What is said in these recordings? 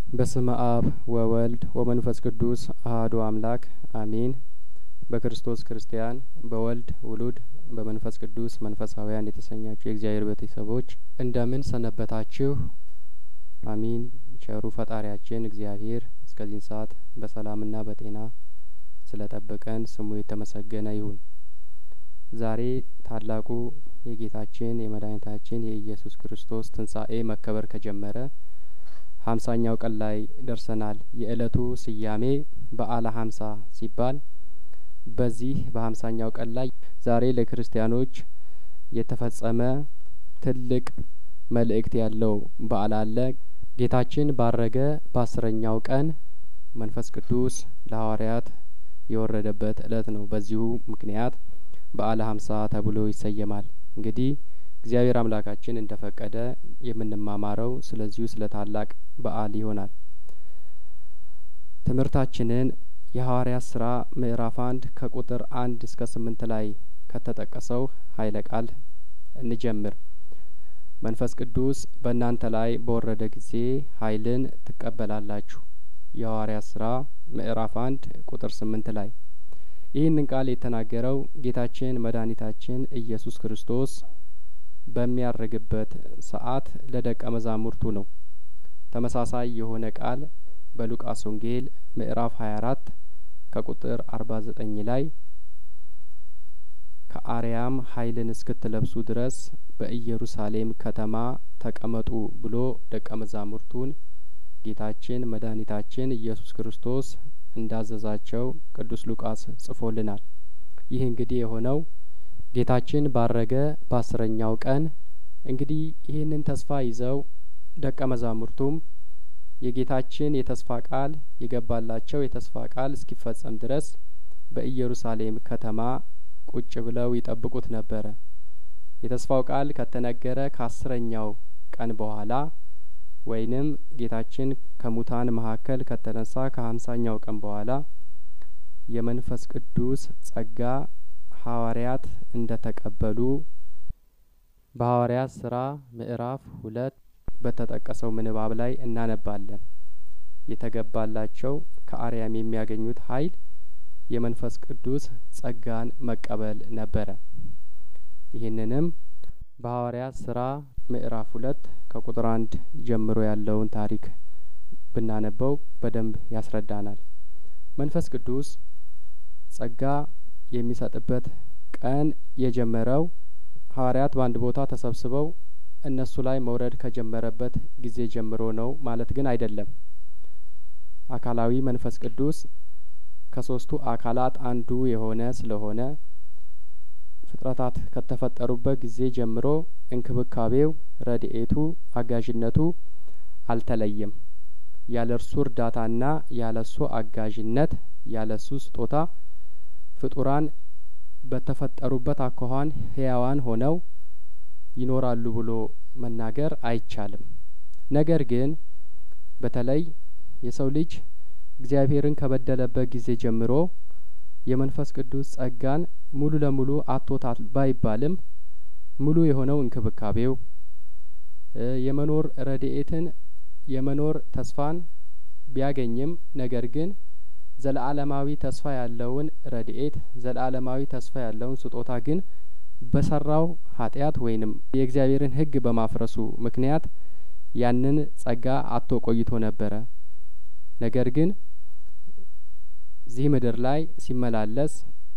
በስመ አብ ወወልድ ወመንፈስ ቅዱስ አህዱ አምላክ አሜን። በክርስቶስ ክርስቲያን በወልድ ውሉድ በመንፈስ ቅዱስ መንፈሳውያን የተሰኛችሁ የእግዚአብሔር ቤተሰቦች እንደምን ሰነበታችሁ? አሚን። ቸሩ ፈጣሪያችን እግዚአብሔር እስከዚህን ሰዓት በሰላምና በጤና ስለጠበቀን ስሙ የተመሰገነ ይሁን። ዛሬ ታላቁ የጌታችን የመድኃኒታችን የኢየሱስ ክርስቶስ ትንሣኤ መከበር ከጀመረ ሀምሳኛው ቀን ላይ ደርሰናል። የእለቱ ስያሜ በዓለ ሀምሳ ሲባል በዚህ በሀምሳኛው ቀን ላይ ዛሬ ለክርስቲያኖች የተፈጸመ ትልቅ መልእክት ያለው በዓል አለ። ጌታችን ባረገ በአስረኛው ቀን መንፈስ ቅዱስ ለሐዋርያት የወረደበት እለት ነው። በዚሁ ምክንያት በዓለ ሀምሳ ተብሎ ይሰየማል። እንግዲህ እግዚአብሔር አምላካችን እንደ ፈቀደ የምንማማረው ስለዚሁ ስለ ታላቅ በዓል ይሆናል። ትምህርታችንን የሐዋርያት ስራ ምዕራፍ አንድ ከቁጥር አንድ እስከ ስምንት ላይ ከተጠቀሰው ኃይለ ቃል እንጀምር። መንፈስ ቅዱስ በእናንተ ላይ በወረደ ጊዜ ኃይልን ትቀበላላችሁ። የሐዋርያት ስራ ምዕራፍ አንድ ቁጥር ስምንት ላይ ይህንን ቃል የተናገረው ጌታችን መድኃኒታችን ኢየሱስ ክርስቶስ በሚያርግበት ሰዓት ለደቀ መዛሙርቱ ነው። ተመሳሳይ የሆነ ቃል በሉቃስ ወንጌል ምዕራፍ 24 ከቁጥር 49 ላይ ከአርያም ኃይልን እስክትለብሱ ድረስ በኢየሩሳሌም ከተማ ተቀመጡ ብሎ ደቀ መዛሙርቱን ጌታችን መድኃኒታችን ኢየሱስ ክርስቶስ እንዳዘዛቸው ቅዱስ ሉቃስ ጽፎልናል። ይህ እንግዲህ የሆነው ጌታችን ባረገ በአስረኛው ቀን እንግዲህ ይህንን ተስፋ ይዘው ደቀ መዛሙርቱም የጌታችን የተስፋ ቃል የገባላቸው የተስፋ ቃል እስኪፈጸም ድረስ በኢየሩሳሌም ከተማ ቁጭ ብለው ይጠብቁት ነበረ። የተስፋው ቃል ከተነገረ ከአስረኛው ቀን በኋላ ወይንም ጌታችን ከሙታን መካከል ከተነሳ ከሀምሳኛው ቀን በኋላ የመንፈስ ቅዱስ ጸጋ ሐዋርያት እንደ ተቀበሉ በሐዋርያት ስራ ምዕራፍ ሁለት በተጠቀሰው ምንባብ ላይ እናነባለን። የተገባላቸው ከአርያም የሚያገኙት ኃይል የመንፈስ ቅዱስ ጸጋን መቀበል ነበረ። ይህንንም በሐዋርያት ስራ ምዕራፍ ሁለት ከቁጥር አንድ ጀምሮ ያለውን ታሪክ ብናነበው በደንብ ያስረዳናል። መንፈስ ቅዱስ ጸጋ የሚሰጥበት ቀን የጀመረው ሐዋርያት በአንድ ቦታ ተሰብስበው እነሱ ላይ መውረድ ከጀመረበት ጊዜ ጀምሮ ነው ማለት ግን አይደለም። አካላዊ መንፈስ ቅዱስ ከሶስቱ አካላት አንዱ የሆነ ስለሆነ ፍጥረታት ከተፈጠሩበት ጊዜ ጀምሮ እንክብካቤው፣ ረድኤቱ፣ አጋዥነቱ አልተለየም። ያለ እርሱ እርዳታና ያለ እሱ አጋዥነት ያለ እሱ ስጦታ ፍጡራን በተፈጠሩበት አኳኋን ህያዋን ሆነው ይኖራሉ ብሎ መናገር አይቻልም። ነገር ግን በተለይ የሰው ልጅ እግዚአብሔርን ከበደለበት ጊዜ ጀምሮ የመንፈስ ቅዱስ ጸጋን ሙሉ ለሙሉ አጥቶታል ባይባልም ሙሉ የሆነው እንክብካቤው የመኖር ረድኤትን የመኖር ተስፋን ቢያገኝም ነገር ግን ዘለአለማዊ ተስፋ ያለውን ረድኤት ዘለአለማዊ ተስፋ ያለውን ስጦታ ግን በሰራው ኃጢአት ወይንም የእግዚአብሔርን ሕግ በማፍረሱ ምክንያት ያንን ጸጋ አጥቶ ቆይቶ ነበረ። ነገር ግን እዚህ ምድር ላይ ሲመላለስ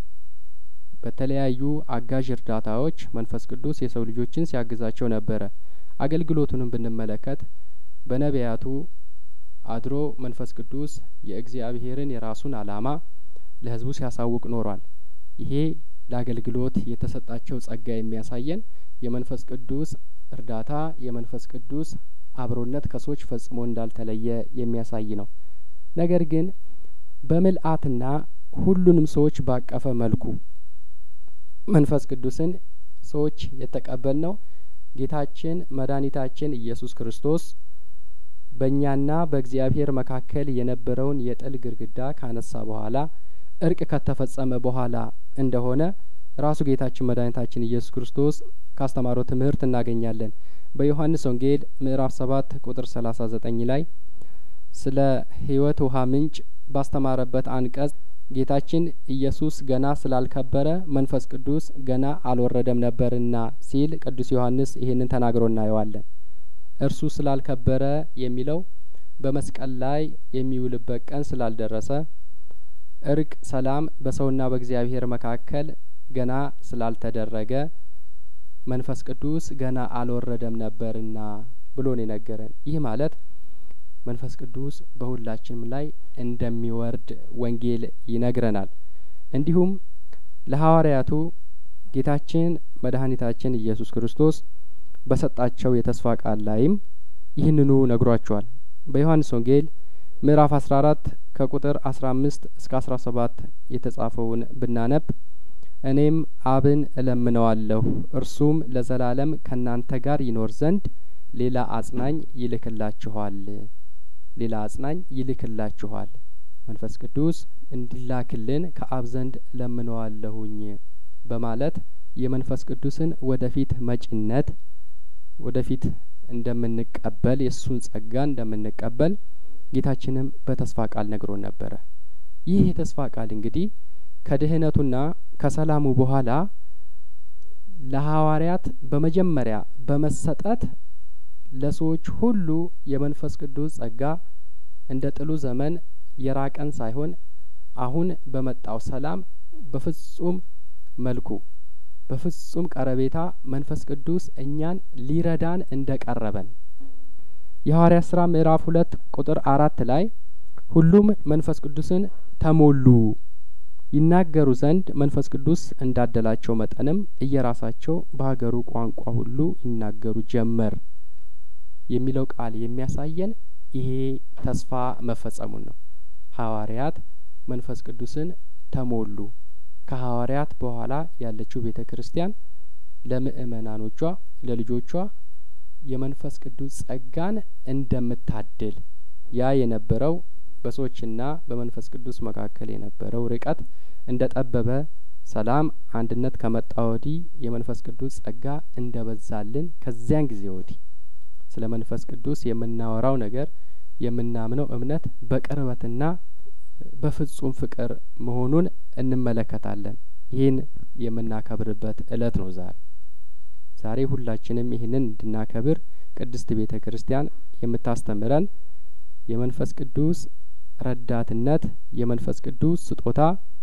በተለያዩ አጋዥ እርዳታዎች መንፈስ ቅዱስ የሰው ልጆችን ሲያግዛቸው ነበረ። አገልግሎቱንም ብንመለከት በነቢያቱ አድሮ መንፈስ ቅዱስ የእግዚአብሔርን የራሱን ዓላማ ለሕዝቡ ሲያሳውቅ ኖሯል። ይሄ ለአገልግሎት የተሰጣቸው ጸጋ የሚያሳየን የመንፈስ ቅዱስ እርዳታ የመንፈስ ቅዱስ አብሮነት ከሰዎች ፈጽሞ እንዳልተለየ የሚያሳይ ነው። ነገር ግን በምልአትና ሁሉንም ሰዎች ባቀፈ መልኩ መንፈስ ቅዱስን ሰዎች የተቀበልነው ጌታችን መድኃኒታችን ኢየሱስ ክርስቶስ በእኛና በእግዚአብሔር መካከል የነበረውን የጥል ግርግዳ ካነሳ በኋላ እርቅ ከተፈጸመ በኋላ እንደሆነ ራሱ ጌታችን መድኃኒታችን ኢየሱስ ክርስቶስ ካስተማረው ትምህርት እናገኛለን። በዮሐንስ ወንጌል ምዕራፍ ሰባት ቁጥር ሰላሳ ዘጠኝ ላይ ስለ ህይወት ውሀ ምንጭ ባስተማረበት አንቀጽ ጌታችን ኢየሱስ ገና ስላልከበረ መንፈስ ቅዱስ ገና አልወረደም ነበርና ሲል ቅዱስ ዮሐንስ ይህንን ተናግሮ እናየዋለን። እርሱ ስላልከበረ የሚለው በመስቀል ላይ የሚውልበት ቀን ስላልደረሰ እርቅ፣ ሰላም በሰውና በእግዚአብሔር መካከል ገና ስላልተደረገ መንፈስ ቅዱስ ገና አልወረደም ነበርና ብሎ ነው የነገረን። ይህ ማለት መንፈስ ቅዱስ በሁላችንም ላይ እንደሚወርድ ወንጌል ይነግረናል። እንዲሁም ለሐዋርያቱ ጌታችን መድኃኒታችን ኢየሱስ ክርስቶስ በሰጣቸው የተስፋ ቃል ላይም ይህንኑ ነግሯቸዋል። በዮሐንስ ወንጌል ምዕራፍ አስራ አራት ከቁጥር አስራ አምስት እስከ አስራ ሰባት የተጻፈውን ብናነብ እኔም አብን እለምነዋለሁ እርሱም ለዘላለም ከእናንተ ጋር ይኖር ዘንድ ሌላ አጽናኝ ይልክላችኋል ሌላ አጽናኝ ይልክላችኋል መንፈስ ቅዱስ እንዲላክልን ከአብ ዘንድ እለምነዋለሁኝ በማለት የመንፈስ ቅዱስን ወደፊት መጪነት ወደፊት እንደምንቀበል የእሱን ጸጋ እንደምንቀበል ጌታችንም በተስፋ ቃል ነግሮን ነበረ። ይህ የተስፋ ቃል እንግዲህ ከድህነቱና ከሰላሙ በኋላ ለሐዋርያት በመጀመሪያ በመሰጠት ለሰዎች ሁሉ የመንፈስ ቅዱስ ጸጋ እንደ ጥሉ ዘመን የራቀን ሳይሆን አሁን በመጣው ሰላም በፍጹም መልኩ በፍጹም ቀረቤታ መንፈስ ቅዱስ እኛን ሊረዳን እንደቀረበን የሐዋርያት ስራ ምዕራፍ ሁለት ቁጥር አራት ላይ ሁሉም መንፈስ ቅዱስን ተሞሉ ይናገሩ ዘንድ መንፈስ ቅዱስ እንዳደላቸው መጠንም እየራሳቸው በሀገሩ ቋንቋ ሁሉ ይናገሩ ጀመር የሚለው ቃል የሚያሳየን ይሄ ተስፋ መፈጸሙን ነው። ሐዋርያት መንፈስ ቅዱስን ተሞሉ። ከሐዋርያት በኋላ ያለችው ቤተ ክርስቲያን ለምእመናኖቿ ለልጆቿ የመንፈስ ቅዱስ ጸጋን እንደምታድል ያ የነበረው በሰዎችና በመንፈስ ቅዱስ መካከል የነበረው ርቀት እንደ ጠበበ ሰላም፣ አንድነት ከመጣ ወዲህ የመንፈስ ቅዱስ ጸጋ እንደበዛልን ከዚያን ጊዜ ወዲህ ስለ መንፈስ ቅዱስ የምናወራው ነገር የምናምነው እምነት በቅርበትና በፍጹም ፍቅር መሆኑን እንመለከታለን። ይህን የምናከብርበት እለት ነው ዛሬ። ዛሬ ሁላችንም ይህንን እንድናከብር ቅድስት ቤተ ክርስቲያን የምታስተምረን የመንፈስ ቅዱስ ረዳትነት የመንፈስ ቅዱስ ስጦታ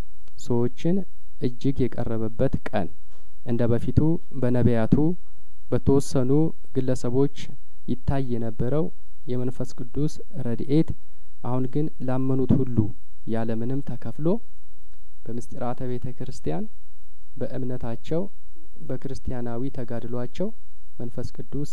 ሰዎችን እጅግ የቀረበበት ቀን እንደ በፊቱ በነቢያቱ በተወሰኑ ግለሰቦች ይታይ የነበረው የመንፈስ ቅዱስ ረድኤት አሁን ግን ላመኑት ሁሉ ያለምንም ተከፍሎ በምስጢራተ ቤተ ክርስቲያን በእምነታቸው በክርስቲያናዊ ተጋድሏቸው መንፈስ ቅዱስ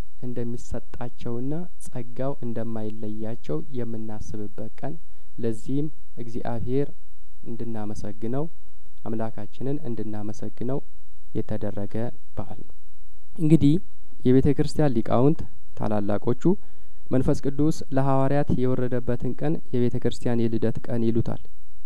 እንደሚሰጣቸውና ጸጋው እንደማይለያቸው የምናስብበት ቀን ለዚህም እግዚአብሔር እንድናመሰግነው አምላካችንን እንድናመሰግነው የተደረገ በዓል ነው። እንግዲህ የቤተ ክርስቲያን ሊቃውንት ታላላቆቹ መንፈስ ቅዱስ ለሐዋርያት የወረደበትን ቀን የቤተ ክርስቲያን የልደት ቀን ይሉታል።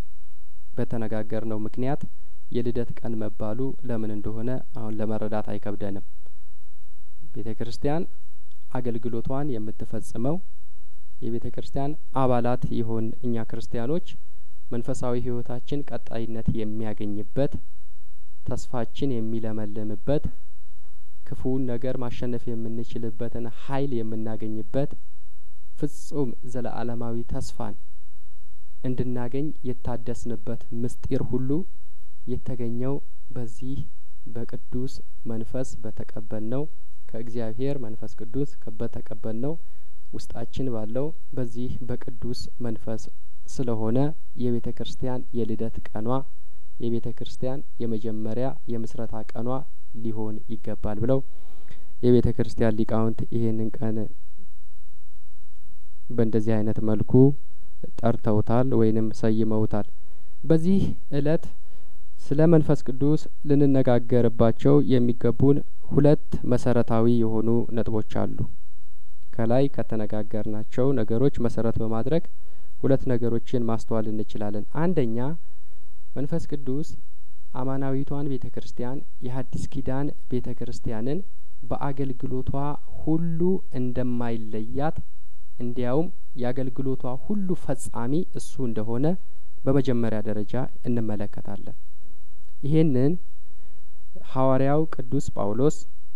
በተነጋገርነው ምክንያት የልደት ቀን መባሉ ለምን እንደሆነ አሁን ለመረዳት አይከብደንም። ቤተ ክርስቲያን አገልግሎቷን የምትፈጽመው የቤተ ክርስቲያን አባላት የሆን እኛ ክርስቲያኖች መንፈሳዊ ሕይወታችን ቀጣይነት የሚያገኝበት ተስፋችን የሚለመልምበት ክፉውን ነገር ማሸነፍ የምንችልበትን ኃይል የምናገኝበት ፍጹም ዘለዓለማዊ ተስፋን እንድናገኝ የታደስንበት ምስጢር ሁሉ የተገኘው በዚህ በቅዱስ መንፈስ በተቀበልነው ከእግዚአብሔር መንፈስ ቅዱስ በተቀበልነው ውስጣችን ባለው በዚህ በቅዱስ መንፈስ ስለሆነ የቤተ ክርስቲያን የልደት ቀኗ የቤተ ክርስቲያን የመጀመሪያ የምስረታ ቀኗ ሊሆን ይገባል ብለው የቤተ ክርስቲያን ሊቃውንት ይሄንን ቀን በእንደዚህ አይነት መልኩ ጠርተውታል ወይንም ሰይመውታል። በዚህ እለት ስለ መንፈስ ቅዱስ ልንነጋገርባቸው የሚገቡን ሁለት መሰረታዊ የሆኑ ነጥቦች አሉ። ከላይ ከተነጋገርናቸው ነገሮች መሰረት በማድረግ ሁለት ነገሮችን ማስተዋል እንችላለን። አንደኛ መንፈስ ቅዱስ አማናዊቷን ቤተ ክርስቲያን የሐዲስ ኪዳን ቤተ ክርስቲያንን በአገልግሎቷ ሁሉ እንደማይለያት እንዲያውም የአገልግሎቷ ሁሉ ፈጻሚ እሱ እንደሆነ በመጀመሪያ ደረጃ እንመለከታለን። ይሄንን ሐዋርያው ቅዱስ ጳውሎስ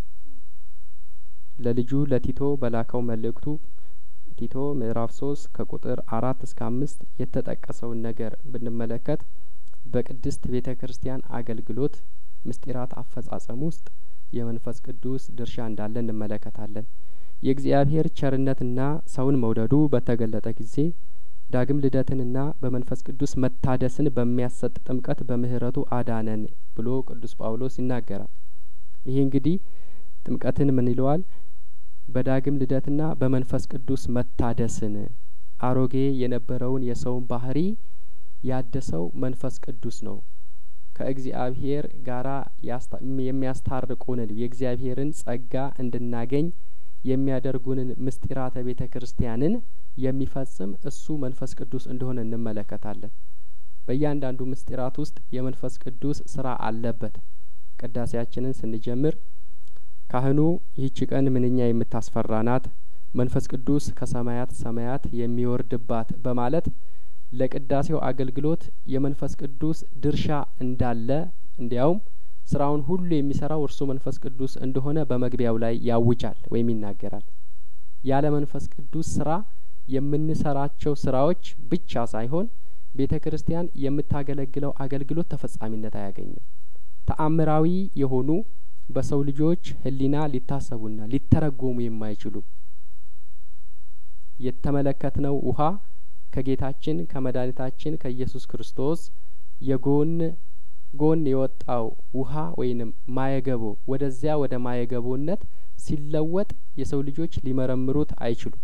ለልጁ ለቲቶ በላከው መልእክቱ ቲቶ ምዕራፍ ሶስት ከቁጥር አራት እስከ አምስት የተጠቀሰውን ነገር ብንመለከት በቅድስት ቤተ ክርስቲያን አገልግሎት ምስጢራት አፈጻጸም ውስጥ የመንፈስ ቅዱስ ድርሻ እንዳለ እንመለከታለን። የእግዚአብሔር ቸርነትና ሰውን መውደዱ በተገለጠ ጊዜ ዳግም ልደትንና በመንፈስ ቅዱስ መታደስን በሚያሰጥ ጥምቀት በምህረቱ አዳነን ብሎ ቅዱስ ጳውሎስ ይናገራል። ይሄ እንግዲህ ጥምቀትን ምን ይለዋል? በዳግም ልደትና በመንፈስ ቅዱስ መታደስን አሮጌ የነበረውን የሰውን ባህሪ ያደሰው መንፈስ ቅዱስ ነው። ከእግዚአብሔር ጋራ የሚያስታርቁንን የእግዚአብሔርን ጸጋ እንድናገኝ የሚያደርጉንን ምስጢራተ ቤተ ክርስቲያንን የሚፈጽም እሱ መንፈስ ቅዱስ እንደሆነ እንመለከታለን። በእያንዳንዱ ምስጢራት ውስጥ የመንፈስ ቅዱስ ስራ አለበት። ቅዳሴያችንን ስንጀምር ካህኑ ይህች ቀን ምንኛ የምታስፈራ ናት፣ መንፈስ ቅዱስ ከሰማያት ሰማያት የሚወርድባት በማለት ለቅዳሴው አገልግሎት የመንፈስ ቅዱስ ድርሻ እንዳለ እንዲያውም ስራውን ሁሉ የሚሰራው እርሱ መንፈስ ቅዱስ እንደሆነ በመግቢያው ላይ ያውጃል ወይም ይናገራል። ያለ መንፈስ ቅዱስ ስራ የምንሰራቸው ስራዎች ብቻ ሳይሆን ቤተ ክርስቲያን የምታገለግለው አገልግሎት ተፈጻሚነት አያገኝም። ተአምራዊ የሆኑ በሰው ልጆች ሕሊና ሊታሰቡና ሊተረጎሙ የማይችሉ የተመለከትነው ውሃ ከጌታችን ከመድኃኒታችን ከኢየሱስ ክርስቶስ የጎን ጎን የወጣው ውሃ ወይንም ማየገቦ ወደዚያ ወደ ማየገቦነት ሲለወጥ የሰው ልጆች ሊመረምሩት አይችሉም።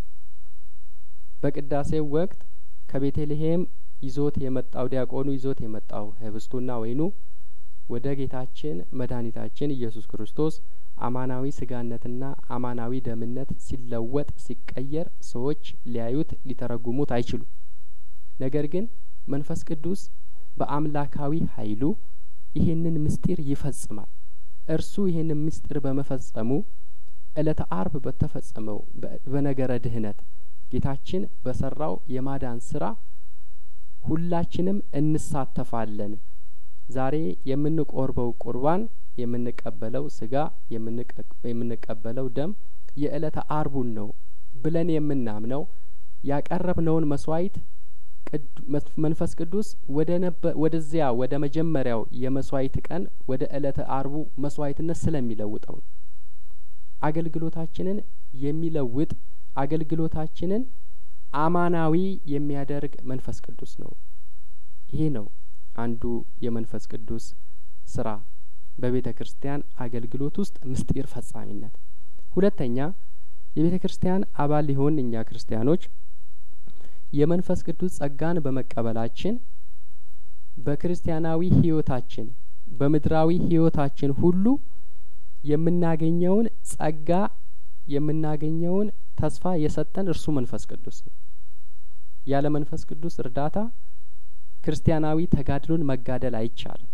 በቅዳሴው ወቅት ከቤተልሔም ይዞት የመጣው ዲያቆኑ ይዞት የመጣው ህብስቱና ወይኑ ወደ ጌታችን መድኃኒታችን ኢየሱስ ክርስቶስ አማናዊ ስጋነትና አማናዊ ደምነት ሲለወጥ ሲቀየር ሰዎች ሊያዩት ሊተረጉሙት አይችሉም። ነገር ግን መንፈስ ቅዱስ በአምላካዊ ኃይሉ ይሄንን ምስጢር ይፈጽማል። እርሱ ይሄንን ምስጢር በመፈጸሙ ዕለተ አርብ በተፈጸመው በነገረ ድህነት ጌታችን በሰራው የማዳን ስራ ሁላችንም እንሳተፋለን። ዛሬ የምንቆርበው ቁርባን የምንቀበለው ስጋ የምንቀበለው ደም የዕለተ አርቡን ነው ብለን የምናምነው ያቀረብነውን መስዋዕት መንፈስ ቅዱስ ወደ ወደዚያ ወደ መጀመሪያው የመስዋዕት ቀን ወደ ዕለተ አርቡ መስዋዕትነት ስለሚለውጠው ነው። አገልግሎታችንን የሚለውጥ አገልግሎታችንን አማናዊ የሚያደርግ መንፈስ ቅዱስ ነው። ይሄ ነው አንዱ የመንፈስ ቅዱስ ስራ በቤተ ክርስቲያን አገልግሎት ውስጥ ምስጢር ፈጻሚነት። ሁለተኛ የቤተ ክርስቲያን አባል ሊሆን እኛ ክርስቲያኖች የመንፈስ ቅዱስ ጸጋን በመቀበላችን በክርስቲያናዊ ሕይወታችን በምድራዊ ሕይወታችን ሁሉ የምናገኘውን ጸጋ የምናገኘውን ተስፋ የሰጠን እርሱ መንፈስ ቅዱስ ነው። ያለ መንፈስ ቅዱስ እርዳታ ክርስቲያናዊ ተጋድሎን መጋደል አይቻልም።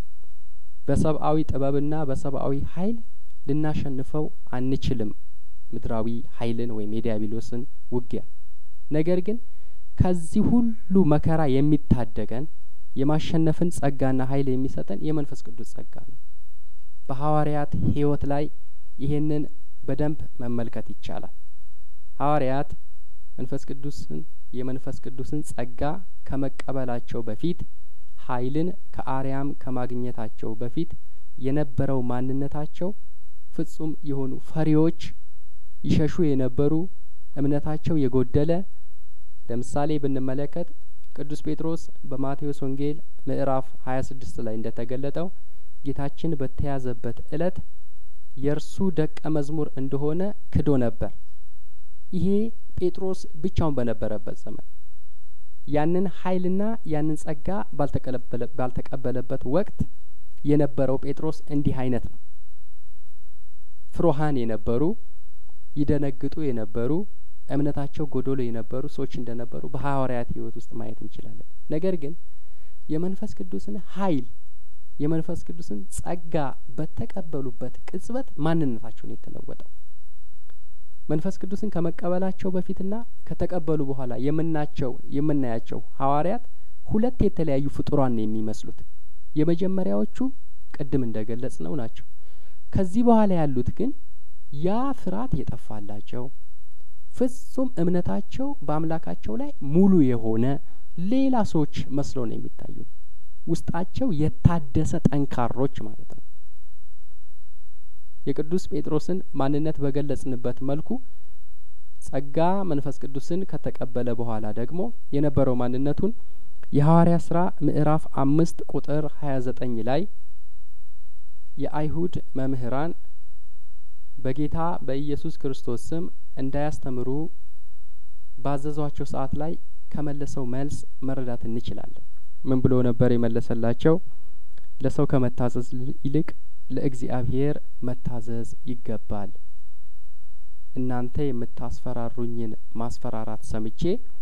በሰብአዊ ጥበብና በሰብአዊ ኃይል ልናሸንፈው አንችልም ምድራዊ ኃይልን ወይም የዲያብሎስን ውጊያ። ነገር ግን ከዚህ ሁሉ መከራ የሚታደገን የማሸነፍን ጸጋና ኃይል የሚሰጠን የመንፈስ ቅዱስ ጸጋ ነው። በሐዋርያት ሕይወት ላይ ይሄንን በደንብ መመልከት ይቻላል። ሐዋርያት መንፈስ ቅዱስን የመንፈስ ቅዱስን ጸጋ ከመቀበላቸው በፊት ኃይልን ከአርያም ከማግኘታቸው በፊት የነበረው ማንነታቸው ፍጹም የሆኑ ፈሪዎች፣ ይሸሹ የነበሩ እምነታቸው የጎደለ ለምሳሌ ብንመለከት ቅዱስ ጴጥሮስ በማቴዎስ ወንጌል ምዕራፍ ሀያ ስድስት ላይ እንደ ተገለጠው ጌታችን በተያዘበት እለት የእርሱ ደቀ መዝሙር እንደሆነ ክዶ ነበር። ይሄ ጴጥሮስ ብቻውን በነበረበት ዘመን ያንን ኃይልና ያንን ጸጋ ባልተቀበለበት ወቅት የነበረው ጴጥሮስ እንዲህ አይነት ነው። ፍሩሃን የነበሩ ይደነግጡ የነበሩ እምነታቸው ጎዶሎ የነበሩ ሰዎች እንደነበሩ በሐዋርያት ሕይወት ውስጥ ማየት እንችላለን። ነገር ግን የመንፈስ ቅዱስን ኃይል የመንፈስ ቅዱስን ጸጋ በተቀበሉበት ቅጽበት ማንነታቸውን የተለወጠው መንፈስ ቅዱስን ከመቀበላቸው በፊትና ከተቀበሉ በኋላ የምናቸው የምናያቸው ሐዋርያት ሁለት የተለያዩ ፍጡራን ነው የሚመስሉት። የመጀመሪያዎቹ ቅድም እንደገለጽ ነው ናቸው። ከዚህ በኋላ ያሉት ግን ያ ፍርሃት የጠፋላቸው ፍጹም እምነታቸው በአምላካቸው ላይ ሙሉ የሆነ ሌላ ሰዎች መስለው ነው የሚታዩ። ውስጣቸው የታደሰ ጠንካሮች ማለት ነው። የቅዱስ ጴጥሮስን ማንነት በገለጽንበት መልኩ ጸጋ መንፈስ ቅዱስን ከተቀበለ በኋላ ደግሞ የነበረው ማንነቱን የሐዋርያ ስራ ምዕራፍ አምስት ቁጥር ሀያ ዘጠኝ ላይ የአይሁድ መምህራን በጌታ በኢየሱስ ክርስቶስ ስም እንዳያስተምሩ ባዘዟቸው ሰዓት ላይ ከመለሰው መልስ መረዳት እንችላለን። ምን ብሎ ነበር የመለሰላቸው? ለሰው ከመታዘዝ ይልቅ ለእግዚአብሔር መታዘዝ ይገባል። እናንተ የምታስፈራሩኝን ማስፈራራት ሰምቼ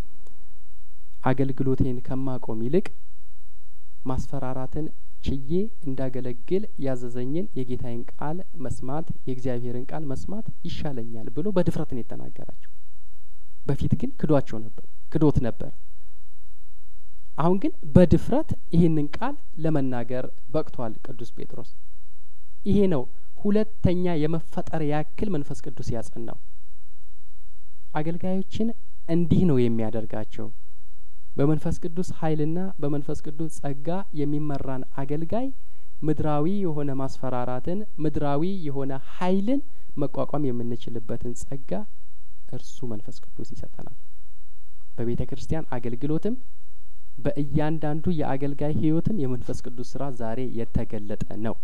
አገልግሎቴን ከማቆም ይልቅ ማስፈራራትን ችዬ እንዳገለግል ያዘዘኝን የጌታዬን ቃል መስማት የእግዚአብሔርን ቃል መስማት ይሻለኛል ብሎ በድፍረት ነው የተናገራቸው። በፊት ግን ክዷቸው ነበር ክዶት ነበር። አሁን ግን በድፍረት ይህንን ቃል ለመናገር በቅቷል ቅዱስ ጴጥሮስ። ይሄ ነው ሁለተኛ የመፈጠር ያክል መንፈስ ቅዱስ ያጸናው። አገልጋዮችን እንዲህ ነው የሚያደርጋቸው። በመንፈስ ቅዱስ ኃይልና በመንፈስ ቅዱስ ጸጋ የሚመራን አገልጋይ ምድራዊ የሆነ ማስፈራራትን ምድራዊ የሆነ ኃይልን መቋቋም የምንችልበትን ጸጋ እርሱ መንፈስ ቅዱስ ይሰጠናል። በቤተ ክርስቲያን አገልግሎትም በእያንዳንዱ የአገልጋይ ሕይወትም የመንፈስ ቅዱስ ስራ ዛሬ የተገለጠ ነው።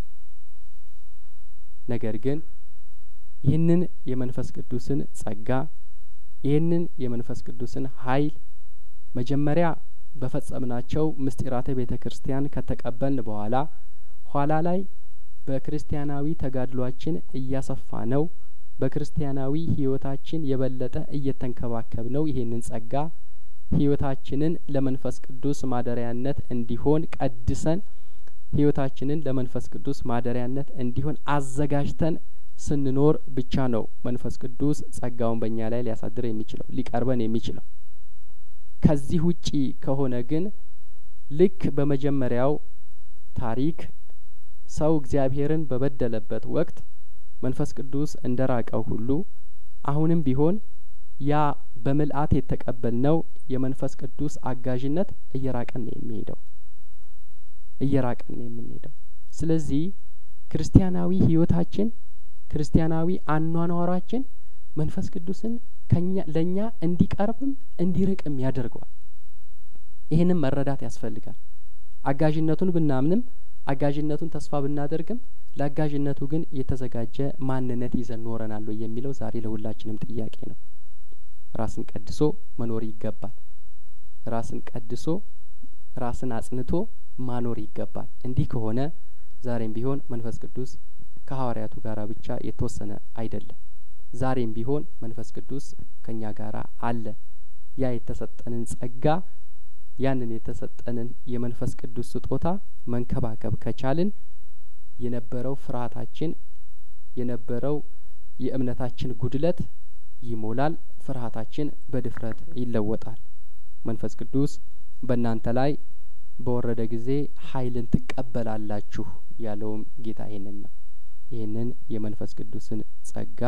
ነገር ግን ይህንን የመንፈስ ቅዱስን ጸጋ ይህንን የመንፈስ ቅዱስን ኃይል መጀመሪያ በፈጸምናቸው ምስጢራተ ቤተ ክርስቲያን ከተቀበልን በኋላ ኋላ ላይ በክርስቲያናዊ ተጋድሏችን እያሰፋ ነው በክርስቲያናዊ ህይወታችን የበለጠ እየተንከባከብ ነው ይሄንን ጸጋ ህይወታችንን ለመንፈስ ቅዱስ ማደሪያነት እንዲሆን ቀድሰን ህይወታችንን ለመንፈስ ቅዱስ ማደሪያነት እንዲሆን አዘጋጅተን ስንኖር ብቻ ነው መንፈስ ቅዱስ ጸጋውን በእኛ ላይ ሊያሳድር የሚችለው ሊቀርበን የሚችለው። ከዚህ ውጪ ከሆነ ግን ልክ በመጀመሪያው ታሪክ ሰው እግዚአብሔርን በበደለበት ወቅት መንፈስ ቅዱስ እንደ ራቀው ሁሉ አሁንም ቢሆን ያ በምልአት የተቀበልነው የመንፈስ ቅዱስ አጋዥነት እየራቀን ነው የሚሄደው እየራቀን ነው የምንሄደው። ስለዚህ ክርስቲያናዊ ህይወታችን ክርስቲያናዊ አኗኗራችን መንፈስ ቅዱስን ከኛ ለእኛ እንዲቀርብም እንዲርቅም ያደርገዋል። ይህንም መረዳት ያስፈልጋል። አጋዥነቱን ብናምንም አጋዥነቱን ተስፋ ብናደርግም ለአጋዥነቱ ግን የተዘጋጀ ማንነት ይዘን ኖረናል ወይ የሚለው ዛሬ ለሁላችንም ጥያቄ ነው። ራስን ቀድሶ መኖር ይገባል። ራስን ቀድሶ ራስን አጽንቶ ማኖር ይገባል። እንዲህ ከሆነ ዛሬም ቢሆን መንፈስ ቅዱስ ከሐዋርያቱ ጋራ ብቻ የተወሰነ አይደለም። ዛሬም ቢሆን መንፈስ ቅዱስ ከኛ ጋራ አለ። ያ የተሰጠንን ጸጋ ያንን የተሰጠንን የመንፈስ ቅዱስ ስጦታ መንከባከብ ከቻልን የነበረው ፍርሃታችን የነበረው የእምነታችን ጉድለት ይሞላል። ፍርሃታችን በድፍረት ይለወጣል። መንፈስ ቅዱስ በእናንተ ላይ በወረደ ጊዜ ኃይልን ትቀበላላችሁ ያለውም ጌታ ይህንን ነው። ይህንን የመንፈስ ቅዱስን ጸጋ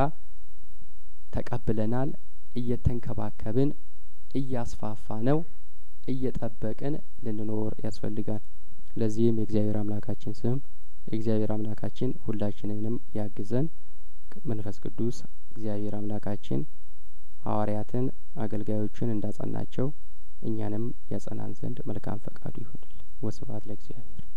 ተቀብለናል። እየተንከባከብን እያስፋፋ ነው እየጠበቅን ልንኖር ያስፈልጋል። ለዚህም የእግዚአብሔር አምላካችን ስም የእግዚአብሔር አምላካችን ሁላችንንም ያግዘን። መንፈስ ቅዱስ እግዚአብሔር አምላካችን ሐዋርያትን አገልጋዮችን እንዳጸናቸው እኛንም ያጸናን ዘንድ መልካም ፈቃዱ ይሁንልን። ወስብሐት ለእግዚአብሔር።